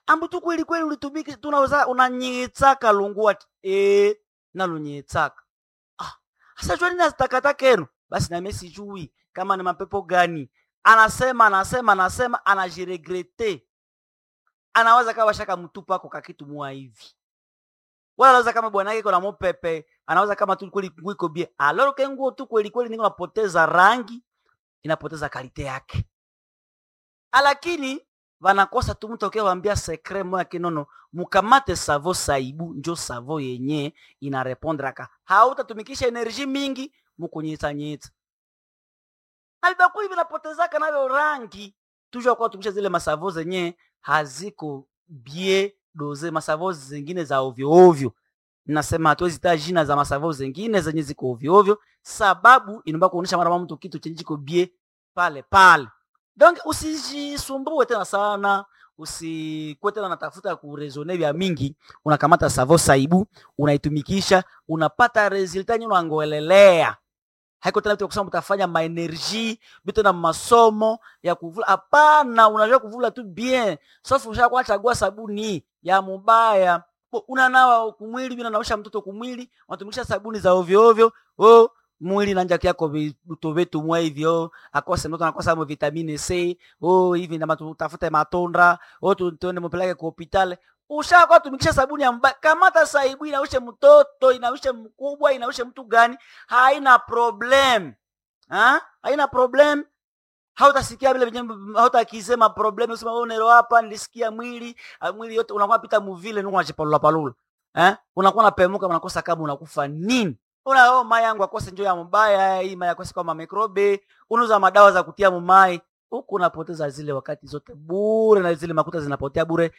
ambu tu kweli kweli ulitumiki tunaweza unanyitsaka lungu ati eh nalunyitsaka ah sasa jua nini azitakataka enu basi nami sijui kama ni mapepo gani anasema anasema anasema anajiregrete anawaza kama shaka mtupa ako kakitu mua hivi wala anaweza kama bwana yake kuna mopepe anaweza kama tu kweli nguo iko bie alors que nguo tu kweli kweli niko napoteza rangi inapoteza kalite yake lakini vanakosa tu mtu akiwaambia sekre moya kinono mukamate savo saibu njo savo yenye inarepondraka hautatumikisha enerji mingi mukunyitsanyitsa na vibakuli vinapotezaka navyo rangi tujua kuwa tumikisha zile masavo zenye haziko bie doze masavo zingine za ovyo ovyo nasema hatuwezi taa jina za masavo zingine zenye ziko ovyo ovyo sababu inaomba kuonyesha mara mtu kitu chenye chiko bie pale pale donc usijisumbue tena sana usikuwe tena natafuta kurezone vya mingi unakamata savo saibu unaitumikisha unapata resulta nye unangoelelea haiko tena vitu vya kusema utafanya maenergie vitu na masomo ya kuvula hapana unajua kuvula tu bien sauf ushakuwa chagua sabuni ya mubaya Bo, unanawa kumwili vile naosha mtoto kumwili unatumikisha sabuni za ovyo ovyo oh, mwili nanja kyako vitu vitu mwa hivyo akose mtoto anakosa mo vitamini C oh hivi ndama tutafute matondra oh tu- tuende mpeleke kwa hospitali ushakuwa tumikisha sabuni ya mbaya kamata saibu inaushe mtoto inaushe mkubwa inaushe mtu gani haina problem ha? haina problem hautasikia vile venye hautakisema problem usema wewe unero hapa nilisikia mwili ah, mwili yote unakuwa pita muvile nuko unachipalula palula eh unakuwa unapemuka unakosa kama unakufa nini una oh mai yangu akose njoo ya mbaya hii mai akose kama mikrobe unauza madawa za kutia mumai huku unapoteza zile wakati zote bure na zile makuta zinapotea bure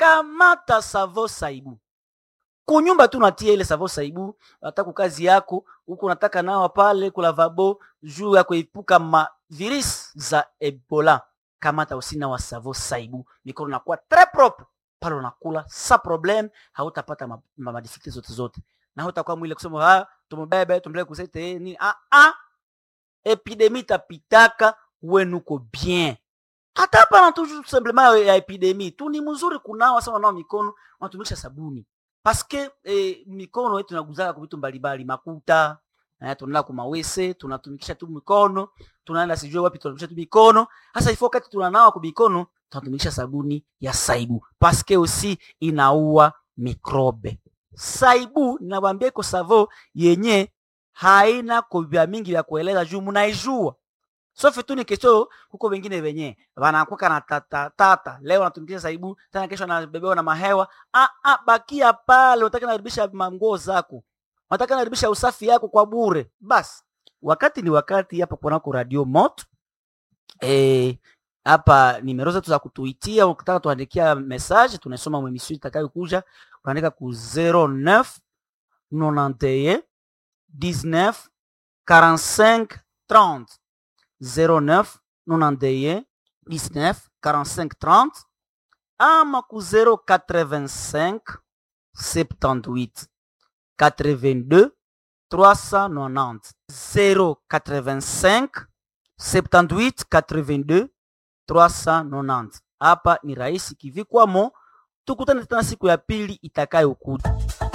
kamata savo saibu kunyumba tu natia ile savo saibu nataka kazi yako huku unataka nawa pale kulavabo juu ya kuepuka ma virus za ebola kamata usina wa savo saibu mikono nakuwa très propre pale unakula sa problem hautapata ma, ma, ma difficulty zote zote na hautakuwa mwile kusema ah tumubebe tumpeleke kusete nini ah ah epidemi tapitaka wenuko bien hata hapa tu simplement ya epidemi tu ni mzuri kunawa sana nao mikono unatumikisha sabuni paske eh, mikono yetu inaguzaka kwa vitu mbalimbali makuta eh, tunaenda kumawese tunatumikisha tu mikono tunaenda sijue wapi tunatumikisha tu mikono hasa ifo wakati tunanawa kwa mikono tunatumikisha sabuni ya saibu paske usi inaua mikrobe saibu ninawambia iko savo yenye haina kovya mingi vya kueleza juu munaijua sofi tu ni kesho huko wengine wenye wanakuka na tata, tata. leo natumikisha saibu tena kesho anabebewa na mahewa ah, ah, bakia pale unataka naribisha manguo zako unataka naribisha usafi yako kwa bure basi wakati ni wakati hapa kunako radio moto eh, hapa nimero zetu za kutuitia ukitaka tuandikia message tunasoma mwemisio itakayokuja unaandika ku 09 91 19 45 30 09 91 19 45 30 ama ku 085 78 82 390 085 78 82 390 hapa ni rahisi kivikwamo tukutane tena siku ya pili itakayokuja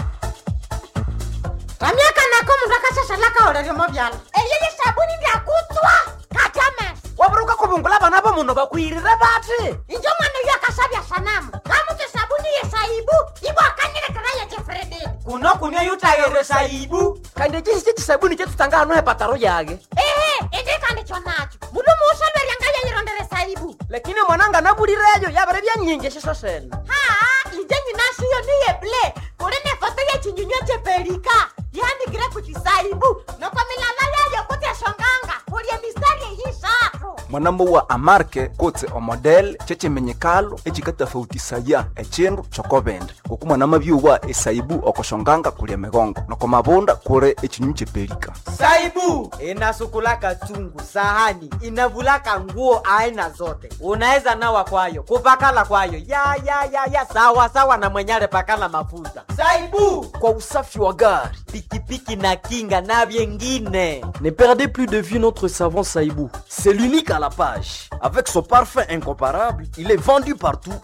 ramyaka nako mundu akashashalaka oleryomo vyala eyeye sabuni ndyakutswa katyamesa waburuka kubungula bana bo muno bakwirire bati injo mwana uyo akasabya sanamu ngamutse sabuni yesaibu ibwakanilekera yejefrededi kuno kunywa yutayere saibu kandi chisi chisabuni chetutanga hano hepataro yage ehe indikandikyo nacho mundu muusolwerya yeyirondere saibu lakini mwananga nabulireyo yabere byanyingi shiso sena haa inje nyinashiyo niyeble kuli nefoto yechinyunywa chepelika yandikire kuchisaibu noko milala yayo kutyashonganga kulye mistari eyishatu mwanambo wa amarke kotse omodel chechimenyekalo echikatafautisaya echindu chokobende ngoku mwanama byuwa esaibu okoshonganga kulya migongo noko mabunda kuli echinyu chepelika saibu inasukulaka chungu sahani inavulaka nguo aina zote unaweza nawa kwayo kupakala kwayo ya ya ya ya sawa sawa na mwenyale pakala mafuta saibu kwa usafi wa gari pikipiki na kinga na vyengine Ne perdez plus de vue notre savon Saïbou. C'est l'unique à la page. Avec son parfum incomparable, il est vendu partout